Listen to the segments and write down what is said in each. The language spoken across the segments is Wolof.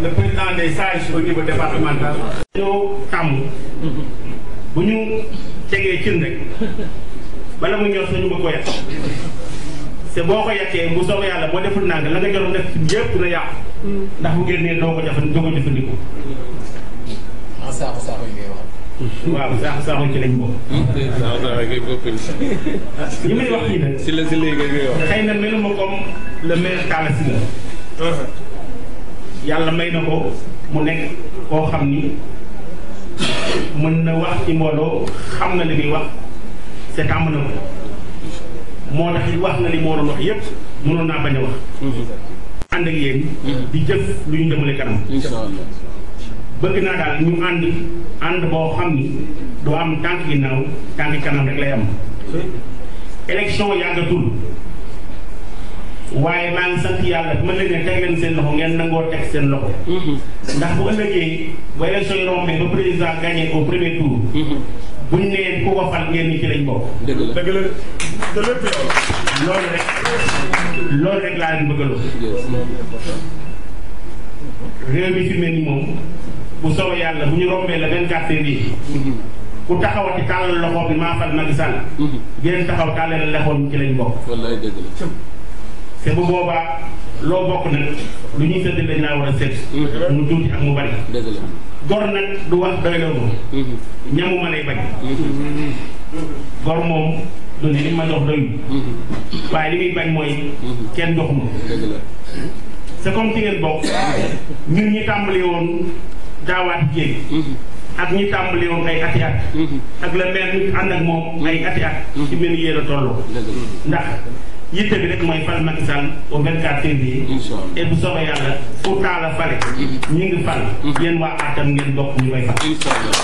le président des sages au niveau départemental. ñoo tàmm bu ñu tegee cin rek bala mu ñor sañu ba ko yàq te boo ko yàqee bu soobee yàlla boo deful nang la nga joroon def ci yëpp dina yàqu ndax bu génnee doo ko jafan doo ko jëfandikoo ah saako saako yi ngay wax. waaw saaxu saaxu ci lañ bokk waaw waaw kay bokkul. li may wax nii nag si la si léegi ngay wax. xëy na meluma comme le maire Talla Sylla yàlla may na ko mu nekk koo xam ni mën na wax ci mbooloo xam na li muy wax c'est tàmm na ko moo tax it wax na li mu waroon wax yépp mënoon naa bañ a wax ànd ak yéen di jëf lu ñu demale kanam incha allah. bëgg naa daal ñu ànd ànd boo xam ni doo am tànk ginnaaw tànk kanam rek lay am élection yàggatul waaye maa ngi sant yàlla bu ma leen ne teg leen seen loxo ngeen nangoo teg seen loxo ndax bu ëllëgee bu élection yi rombee ba président gagné au premier tour buñ nee ku ko fal ngeen ni ci lañ bokk dëgg la. dëgg la te lépp yow la. loolu rek loolu rek laa leen bëggaloo réew mi fi mel ni moom bu soobee yàlla bu ñu rombee le 24 février ku taxawati tàllal loxo bi maa fal Macky Sall ngeen taxaw tàllal loxoom ci lañ bokk wallaay dëgg la. te bu boobaa loo bokk nag lu ñuy sëdd dañ laa war a sëdd mu tuuti ak mu bari dëgg la. gor nag du wax doyloo ma ñamu ma lay bañ gor moom du ne li ma jox doyul waaye li muy bañ mooy kenn joxuma dëgg la. c'est comme ci ngeen bokk ñun ñi tàmbali woon daawaati jéeg ak ñi tàmbali woon ay ati at ak la maire ñu ànd ak moom ay ati at ci mel ni yéen a tolloo dëgg la. ndax yitte bi rek mooy fal Macky Sall au 24 février incha allah. et bu soobee yàlla fu taala fale ñi ngi fal yéen waa àttam ngeen bokk ñu koy fal incha allah.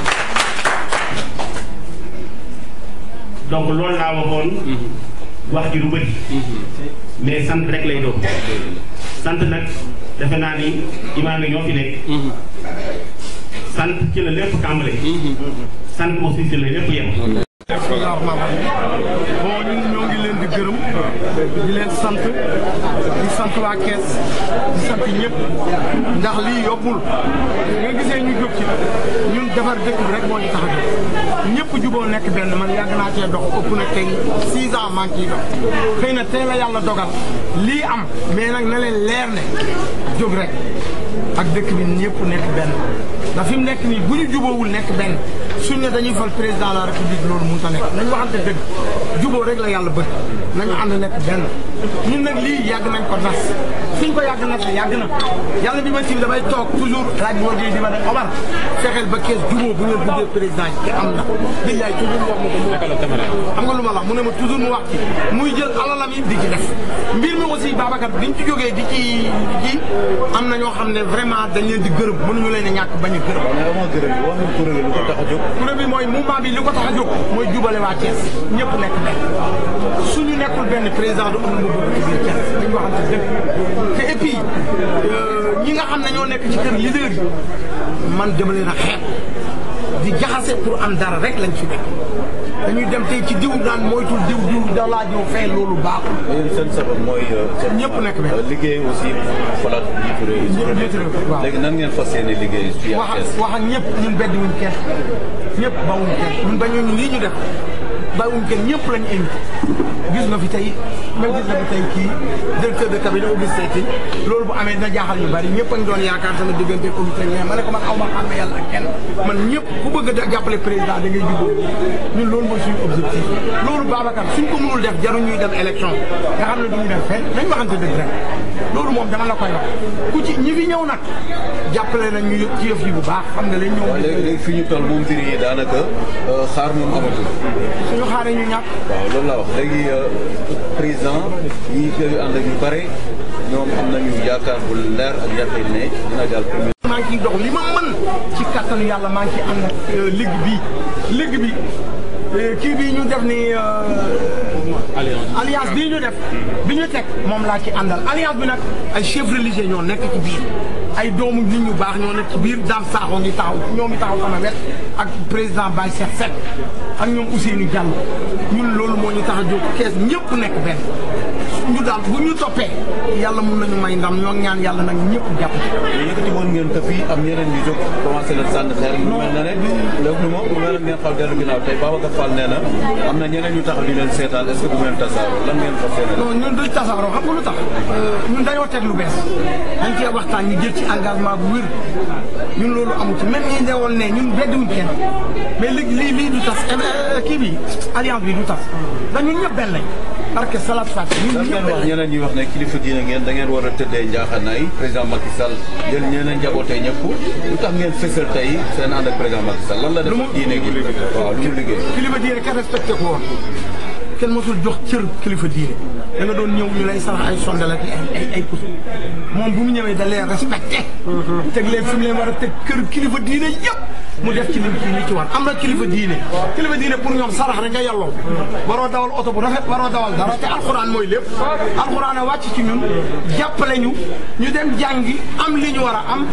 donc loolu laa waxoon wax ji lu bëri mais sant rek lay doon sant nag defe naa ni imaam yi ñoo fi nekk sant ci la lépp tàmbale sant aussi ci la lépp yem bismillah rahmaan rahim bon ñun ñoo ngi leen di gërëm di leen sant di sant waa kees di sant ñëpp ndax lii yobbul nga gisee ñu jóg ci ñun defar dëkk bi rek moo ñu tax a jóg ñëpp juboo nekk benn man yàgg naa cee dox ëpp na tey six ans maa ngi ciy dox xëy na tey la yàlla dogal lii am mais nag na leen leer ne jóg rek ak dëkk bi ñëpp nekk benn ndax fi mu nekk nii bu ñu juboowul nekk benn suñ ne dañuy fal président de la république loolu mënut a nekk nañ waxante dëgg juboo rek la yàlla bëgg nañu ànd nekk benn ñun nag lii yàgg nañ ko nas fiñ ko yàgg nas yàgg na yàlla bi ma ci damay toog toujours laaj boo dee di ma ne Omar fexeel ba kees juboo bu ngeen buggee président yi te am na billaay toujours mu wax ma ko mu xam nga lu ma la wax mu ne ma toujours mu wax ci muy jël alalam yi di ci def mbir mi aussi Babacar biñ ci jógee di ci di ci am na ñoo xam ne vraiment dañ leen di gërëm mënuñu leen a ñàkk bañ a gërëm mais avant gërëm bi wax nga kuréel gi lu ko tax a jóg. kuréel bi mooy mouvement bi li ko tax a jóg mooy jubale waa Thiès ñëpp nekk benn suñu nekkul benn président du am lu mu bëgg ci biir Thiès dañu waxante dëgg te et puis ñi nga xam ne ñoo nekk ci kër leader yi man dama leen a xeeb di jaxase pour am dara rek lañ fi nekk dañuy dem tey ci diw naan moytul diw diw da laa ñëw fee loolu baaxul yéen seen sabab mooy. ñëpp nekk benn. liggéey aussi falaat jiitu réew yi. Jiitu réew mi, waaw. léegi nan ngeen fas yéene liggéey fii ak wax Thiès. ak wax ak ñëpp ñun bedd wuñ kenn ñëpp bawuñ kenn ñun bañoo ñu lii ñu def bawuñ kenn ñëpp lañ invité gis nga fi tey même gis nga fi tey kii directeur de cabinet Augustin Tine loolu bu amee dina jaaxal ñu bari ñëpp a ngi doon yaakaar sama diggante Augustin mais ma ne ko man aw ma xàmme yàlla ak kenn man ñëpp ku bëgg a jàppale président da ngay jubóo ñun loolu mooy suñu objectif loolu Babacar suñ ko mënul def jaru ñuy dem élection nga xam ne duñu def fenn nañ waxante dëgg rek loolu moom dama la koy wax ku ci ñi fi ñëw nag jàppale nañ ñu ci yëf yi bu baax xam ne lañ ñëw waaw léegi léegi fi ñu toll moom mbir yi daanaka euh, xaar moom amatul. suñu xaaree ñu ñàkk waaw loolu laa wax léegi euh, président ñi koy ànd ak ñu bare ñoom am nañu yaakaar bu leer ak yaqin ne dina jàll premier. maa ngi ciy dox li ma mën ci kattanu yàlla maa ngi ciy ànd ak ligue bi ligue bi euh, kii bii ñu def ni euh, alliance bii ñu def bi ñu teg moom laa ci àndal alliance bi nag ay chef religieux ñoo nekk ci biir ay doomu nit ñu baax ñoo nekk ci biir Dame Sakho ngi taxaw ñoom i taxaw sama wet ak président Baye Cheikh Seck ak ñoom Ousseynou Diallo ñun loolu moo ñu tax a jóg kees ñëpp nekk benn ñu daal bu ñu toppee yàlla mun nañu may ndam ñoo ñaan yàlla nag ñëpp jàpp ci. mais yëkkati woon ngeen ko fii am ñeneen ñu jóg commencé leen sànni xeer mu mel na ne léegi moom mu mel ne ngeen xaw dellu ginnaaw tey Babacar Fall nee na am na ñeneen ñu taxaw di leen seetaan est-ce que du ngeen tasaaroo lan ngeen fas yéene non ñun duñ tasaaroo xam nga lu tax ñun dañoo teg lu bees dañ cee waxtaan ñu jël ci engagement bu wér ñun loolu amu ci même ñi newoon ne ñun beddiwuñ kenn mais léegi lii lii du tas kii bi alliance bi du tas ndax ñun ñëpp benn lañ parce que salat fat ñun lan ñëpp ngeen benn wax lañ ñeneen ñi wax ne kilifa diine ngeen da ngeen war a tëddee njaaxanaay président Macky Sall jël ñeneen njabootee ñëpp lu tax ngeen fësal tey seen ànd ak président Macky Sall lan la def ak diine gi waaw lu mu liggéey kilifa diine kenn respecté ko woon kenn mosul jox cër kilifa diine da nga doon ñëw ñu lay sarax ay sondel ak ay ay ay kus moom bu mu ñëwee da leen respecté teg leen fi mu leen war a teg kër kilifa diine yëpp mu def ci li li ci war am na kilifa diine kilifa diine pour ñoom sarax rek nga yelloo waroo dawal oto bu rafet waroo dawal dara te alxuraan mooy lépp alxuraan a wàcc ci ñun jàppale ñu ñu dem jàngi am li ñu war a am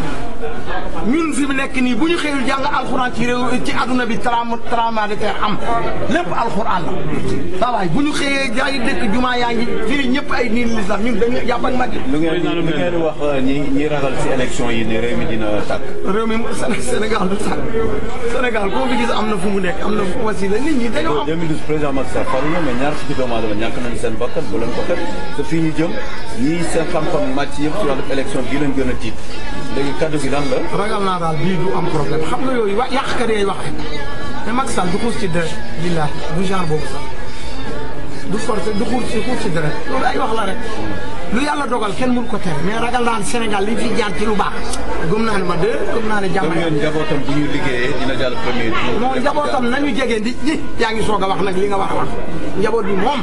ñun fi mu nekk nii bu ñu xëyul jàng alxuraan ci réew ci adduna bi trama trama de terre am lépp alxuraan la saa waay bu ñu xëyee yaa ngi dëkk jumaa yaa ngi firi ñëpp ay niin lislam ñun dañu jàpp ak mag yi lu ngeen lu ngeen wax ñi ñi ragal ci élection yi ne réew mi dina tàkk réew mi Sénégal du sax Sénégal koo fi gis am na fu mu nekk am na fu wasila nit ñi dañoo am 2012 président Macky Sall faru na mais ñaar fukki doomu aadama ñàkk nañu seen bakkan bu leen ko xet te fii ñu jëm ñii seen xam-xam màcc yëpp ci wàllu élection bii leen gën a tiit léegi kaddu gi lan la ragal naa daal bii du am problème xam nga yooyu wa yàqkat yooyu wax mais Macky Sall du xuus ci deret billahi du genre boobu sax du forcé du xuus ci xuus ci deret loolu ay wax la rek lu yàlla dogal kenn mënu ko tere mais ragal naa ne Sénégal li fi jaar ci lu baax gëm naa ne ma de gëm naa ne jàmm gëm ngeen njabootam bu ñu liggéeyee dina jàll premier tour non njabootam nañu jege nit ñi yaa ngi soog a wax nag li nga wax a wax njaboot bi moom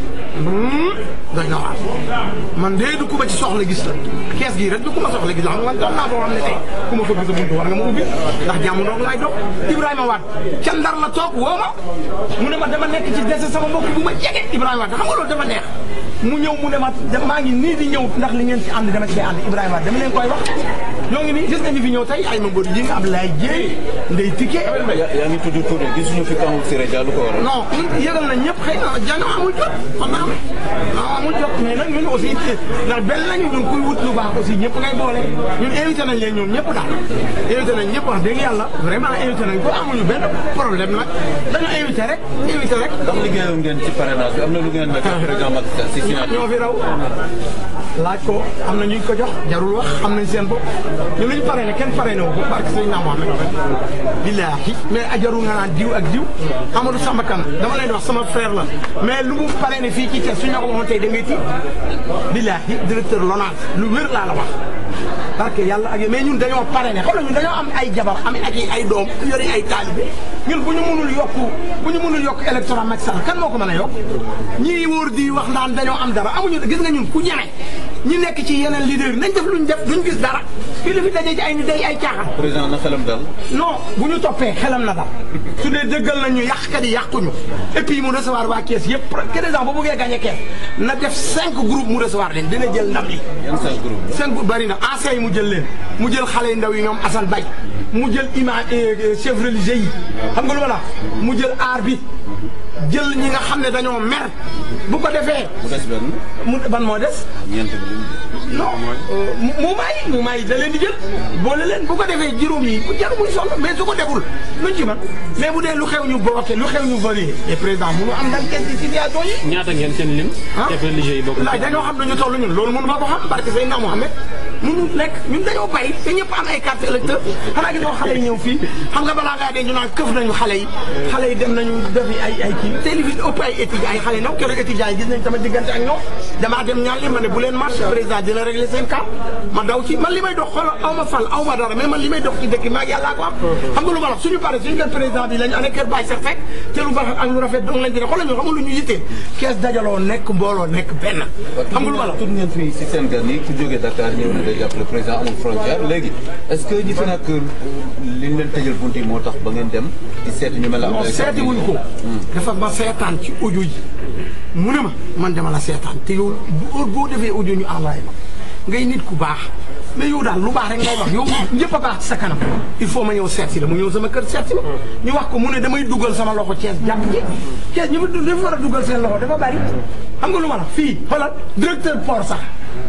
doy na waar man de du ku ma ci soxla gis la kees gii rek du ku ma soxla gis la xam nga doon naa foo xam ne tey ku ma fëgg sa buntu war nga ma ubbi ndax jàmm doog laay dox Ibrahima Wade ca Ndar la toog woo ma mu ne ma dama nekk ci dese sama mbokk bu ma jege Ibrahima Wade xam nga loolu dafa neex mu ñëw mu ne ma maa ngi nii di ñëw ndax li ngeen ci ànd dama ci ànd Ibrahima Wade dama leen koy wax ñoo ngi nii gis nga ñu fi ñëw tey ay ma mbër yi nga Abdoulaye Dieye Ndeye Tické yaa ngi tudd tur gisuñu fi kaw Siré Dia lu ko waral non ñun yëgal na ñëpp xëy na jàng amul jot xam naa non amul jot mais nag ñun aussi ndax benn lañu ñun kuy wut lu baax aussi ñëpp ngay boole ñun invité nañ leen ñoom ñëpp daal invité nañ ñëpp wax dëgg yàlla vraiment invité nañ ko amuñu benn problème nag dañu invité rek invité rek ndax liggéeyoon ngeen ci parrainage bi am na lu ngeen nekk président Macky Sall si signature ñoo fi raw laaj ko am na ñu ko jox jarul wax xam nañ seen bopp ñu luñ pare ne kenn pare ne wu ko barke sëñ naa Mohamed billaahi mais ajaru nga naan diw ak diw Amadou Samba Kane dama leen di wax sama frère la mais lu mu pare ne fii ci Thiès suñ la ko waxoon tey da ngay tiit billaahi directeur LONASE lu wér laa la wax parce que yàlla ak mais ñun dañoo pare ne xam nga ñun dañoo am ay jabar am ak ay doom yori ay taalibe ñun bu ñu mënul yokk bu ñu mënul yokk électorat Macky Sall kan moo ko mën a yokk ñii wóor di wax naan dañoo am dara amuñu gis nga ñun ku ñeme ñi nekk ci yeneen leader nañ def luñ def duñ gis dara fii li fi daje ci ay ni day ay caaxaan président na xelam dal non bu ñu toppee xelam na dal su dee dëggal nañ ñu yàqkat yi yàquñu et puis mu recevoir waa kees yëpp président bu bëggee gagné kees na def cinq groupes mu recevoir leen dina jël ndam li yan cinq groupe cinq groupes bari na anciens yi mu jël leen mu jël xale yu ndaw yi ñoom Assane Bay mu jël imam chef religieux yi xam nga lu ma la mu jël aar bi jël ñi nga xam ne dañoo mer bu ko defee mu des benn mu ban moo des ñeent bi lim non mu maay mu maay da leen di jël boole leen bu ko defee juróom yi bu jaru muy sonn mais su ko deful luñ ci man mais bu dee lu xew ñu bloqué lu xew ñu validé et président mënu am ndam kenn ci situation yi ñaata ngeen seen lim. ah chef religieux yi bokk laaj dañoo xam ne ñu toll ñun loolu mënu ma ko xam barke Seydina Mohamed mënu nekk ñun dañoo bay te ñëpp am ay carte électeur xanaa gis nga xale yi ñëw fii xam nga balaa ngaa dee ñu naan këf nañu xale yi xale yi dem nañu defi ay ay kii te li fi ëpp ay étudiants ay xale ndaw keroog étudiants yi gis nañ sama diggante ak ñoom damaa dem ñaan li ma ne bu leen marche président dina régler seen cas ma daw ci man li may dox xoolal aw ma fal aw ma dara mais man li may dox ci dëkk maag yàllaa ko am xam nga lu ma wax suñu pare suñu kër président bi lañu ane kër Baye Cheikh Seck te lu baax ak lu rafet dong lañ dina xoolal ñu xam nga lu ñu yittee kees dajaloo nekk mbooloo nekk benn xam nga lu ma la tudd ngeen fii si seen gan yi ku jógee Dakar ñëw na day jàppale président amul frontière léegi est-ce que ñi fi nag li ñu leen tëjal bunt yi moo tax ba ngeen dem di seeti ñu mel ne non Abdoulaye seeti wuñ ko dafa ma seetaan ci audio yi mu ne ma man dama la seetaan te yow bu heure boo defee audio ñu envoyé ma ngay nit ku baax mais yow daal lu baax rek ngay wax yow ñëpp a baax ci sa kanam il faut ma ñëw seet si la mu ñëw sama kër seet si ma ñu wax ko mu ne damay dugal sama loxo Thiès jàpp ci Thiès ñu fa dafa war a dugal seen loxo dafa bari xam nga lu ma la fii xoolal directeur port sax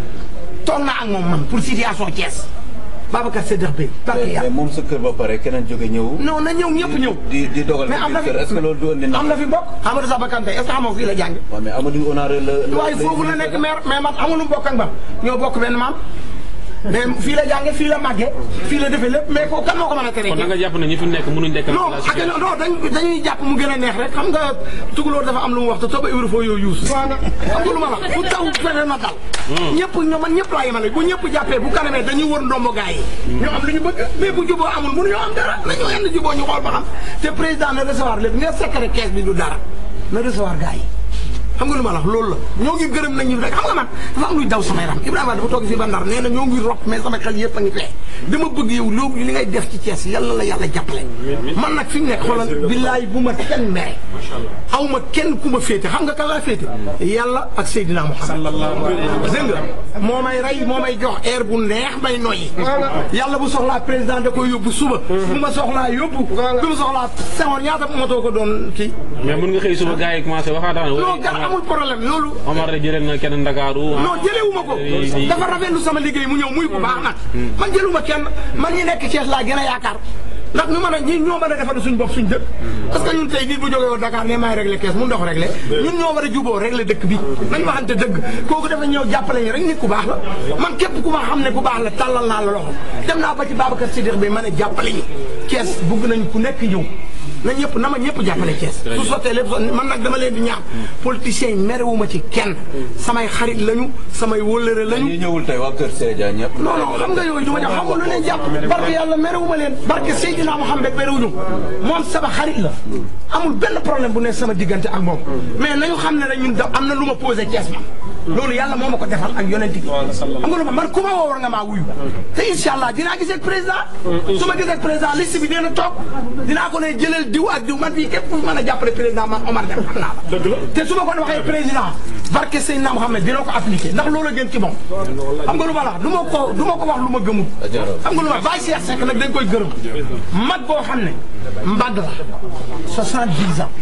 toog na ak moom man pour situation Thiès Babacar Sédar Bey barke mais yàlla moom sa kër ba pare keneen jóge ñëw. non na ñëw ñëpp ñëw di di dogal mais am na ci fi biir kër est-ce que loolu du andi na. am na fi bokk Amadou Saba Kanté est-ce que xamoo fii la jàng waaw mais Amadou Honoré la. la waaye foofu la nekk maire mais man amul lu mu bokk ak man ñoo bokk benn maam mais fii la jànge fii la màgge fii la defee lépp mais ko kan moo ko mën a tere kon da nga jàpp ne ñi fi nekk mënuñ dekk non ak non dañ dañuy jàpp mu gën a neex rek xam nga tugalóor dafa am lu mu wax te tooba iwri foo yow yuus xam nga lu ma la bu taw fene na dal ñëpp ñoo man ñëpp laa yemale bu ñëpp jàppee bu kanamee dañuy wër ndombo gaa yi ñu am lu ñu bëgg mais bu juboo amul mënu ñoo am dara nañu yenn juboo ñu xool ba xam te président na recevoir lépp nga secret caisse bi du dara na recevoir gaa yi xam nga lu ma la wax loolu la ñoo ngi gërëm nañu rek xam nga man dafa am luy daw sama yaram Ibrahima dafa toog fii ba Ndar nee na ñoo ngi rob mais sama xel yëpp a ngi fee dama bëgg yow loolu li ngay def ci Thiès yal na la yàlla jàppale man nag fi mu nekk xoolal billaay bu ma kenn mere aw ma kenn ku ma féete xam nga kan laa féete yàlla ak Seydina Muhammad dégg nga moo may rey moo may jox air bu neex may noyyi yàlla bu soxlaa président da koy yóbbu suba bu ma soxlaa yóbbu bu ma soxlaa Senghor ñaata moto ko doon kii mais mën nga xëy suba gars yi commencé waxaataan non gar amul problème loolu Omar de jëlee na kenn Ndakaaru non jëlewuma ko dafa rafetlu sama liggéey mu ñëw muy bu baax nag man jëluma kenn man ñi nekk Thiès laa gën a yaakaar ndax ñu mën a ñi ñoo mën a defar suñ bopp suñ dëkk parce que ñun tey nit bu jógee woon Dakar ne maay réglé kees mun dox réglé ñun ñoo war a juboo réglé dëkk bi nañ waxante dëgg kooku dafa ñëw jàppale ñu rek nit ku baax la man képp ku ma xam ne ku baax la tàllal naa la loxo dem naa ba ci Babacar Sidikh bi ma ne jàppale ñu Thiès bugg nañ ku nekk ñëw na ñëpp na ma ñëpp jàppale Thiès su sottee lépp man nag dama leen di ñaax politiciens yi merewuma ci kenn samay xarit lañu samay wóllëre lañu ñi ñëwul tey waa Kër Sédia ñëpp. non non xam nga yooyu du ma jox xam nga lu leen jàpp barke yàlla merewuma leen barke Seydina Muhammad merewuñu moom sama xarit la amul benn problème bu ne sama diggante ak moom mais nañu xam ne rek ñun da am na lu ma posé Thiès ma loolu yàlla moo ma ko defal ak yonent bi xam nga lu ma man ku ma woo war nga maa wuyu te incha allah dinaa gisee ak président su ma gisee ak président liste bi dina toog dinaa ko ne jëlal diw ak diw man fii képp ku mën a jàppale président man Omar Deme xam naa la te su ma ko waxee président barke Seydina Muhammad dina ko appliqué ndax loolu a gën ci moom xam nga lu ma la wax du ma ko du ma ko wax lu ma gëmul xam nga lu ma Baye Cheikh Seck nag dañ koy gërëm mag boo xam ne mbagg la soixante-dix ans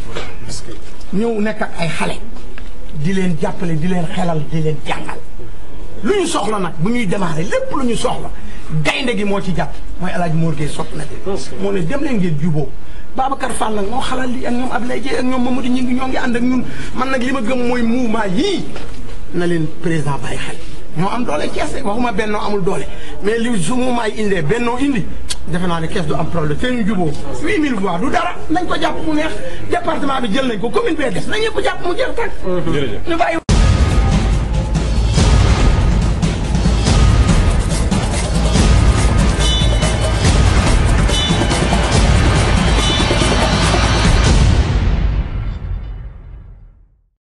ñëw nekk ak ay xale di leen jàppale di leen xelal di leen jàngal lu ñu soxla nag bu ñuy démarrer lépp lu ñu soxla gaynde gi moo ci jàpp mooy El Hadj Mor Gueye sott na de moo ne dem leen ngeen juboo Babacar Fall nag moo xalal li ak ñoom Abdoulaye Dieye ak ñoom Mamadou ñi ngi ñoo ngi ànd ak ñun man nag li ma gëm mooy mouvement yii na leen président bàyyi xel ñoo am doole Thiès de waxuma bennoo amul doole mais li su mouvement yi indee bennoo indi defe naa ne Thiès du am problème te ñu juboo 8000 voix du dara nañ ko jàpp mu neex département bi jël nañ ko commune bee des na ñëpp jàpp mu jeex tàkk ñu bàyyi